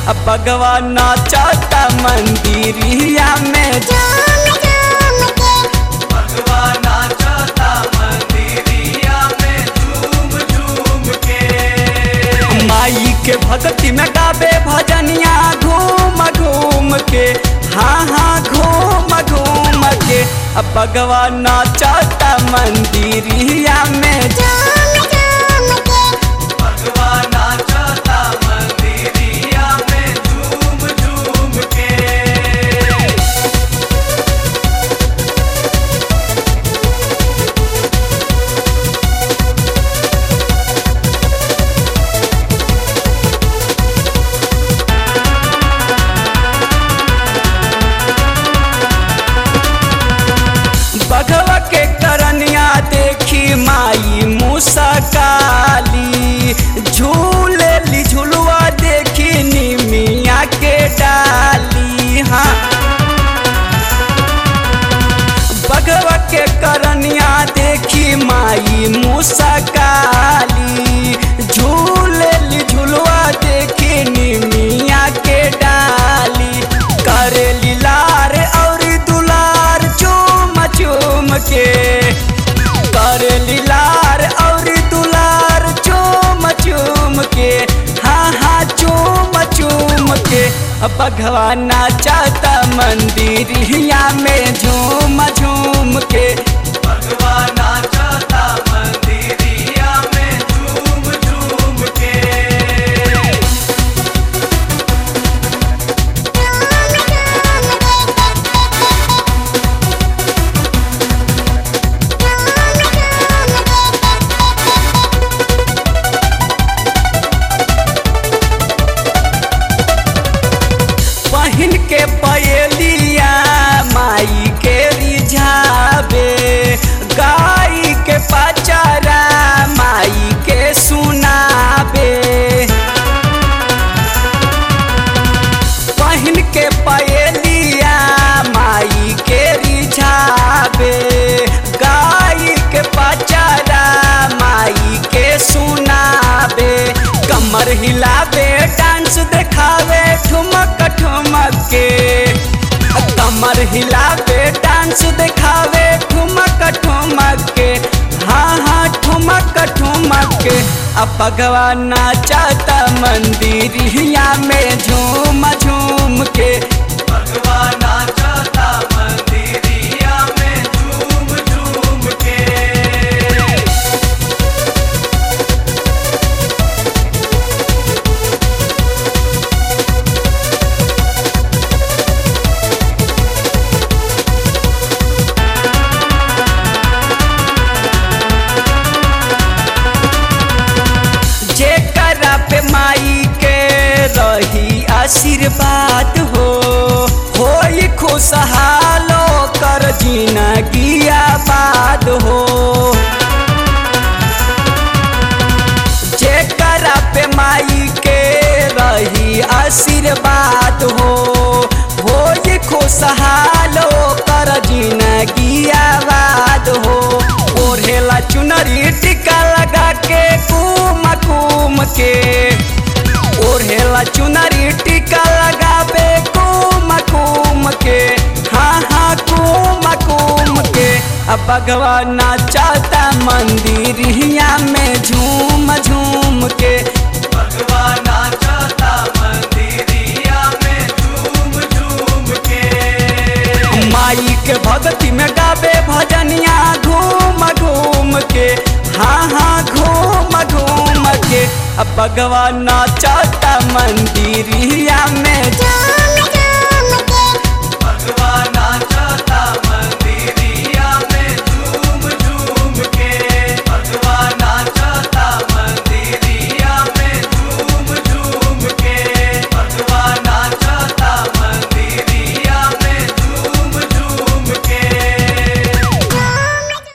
अब भगवान नाचता मंदिरिया में झूम झूम के भगवान नाचता मंदिरिया में झूम झूम के माई के भक्ति में गावे भजनिया घूम घूम के हाँ हाँ घूम घूम के अब भगवान नाचता मंदिरिया में झूम झूम के भगवान नाचता मंदिरिया में झूम झूम के बघवा के करनिया देखी माई मूसा काली झूले ली झुलुआ देखी निमिया के डाली हाँ बघवा के करनिया देखी माई मूसा काली झूले ली झुलुआ देखी निमिया के डाली करे लीलार और दुलार चूम चूम के करे लीलार और दुलार चूम चूम के हाँ हाँ चूम चूम के अब भगवान नाचता मंदिरिया में झूम झूम के भगवान नाचता मंदिरिया में झूम झूम के पहिन के पयलिया माई के रिझावे गाई के पचारा माई के सुनावे पहिन के पयलिया माई के रिझावे गाई के पचारा माई के सुनावे कमर हिलावे डांस देखावे ठुमक ठुमक के कमर हिलावे डांस देखावे ठुमक ठुमक के हाँ हाँ ठुमक ठुमक के अब भगवान नाचता मंदिरिया में झूम झूम के भगवान नाचता मंदिरिया में झूम झूम के जेकरा पे माई के रही आशीर्वाद हो होई खुशहालो कर जिंदगी आबाद हो जेकरा पे माई के रही आशीर्वाद हो होई खुशहालो कर जिंदगी आबाद हो ओढ़ेला चुनरी टिका लगा के कुम कुम के ओढ़ेला चुनरी टिका लगावे कुम कुम के हाँ हाँ कुम कुम के अब भगवान नाचता मंदिरिया में झूम झूम के भगवान नाचता मंदिरिया में झूम झूम के माई के भक्ति में गावे भजनिया घूम घूम के हाँ हाँ घूम घूम के अब भगवान नाचता मंदिरिया में झूम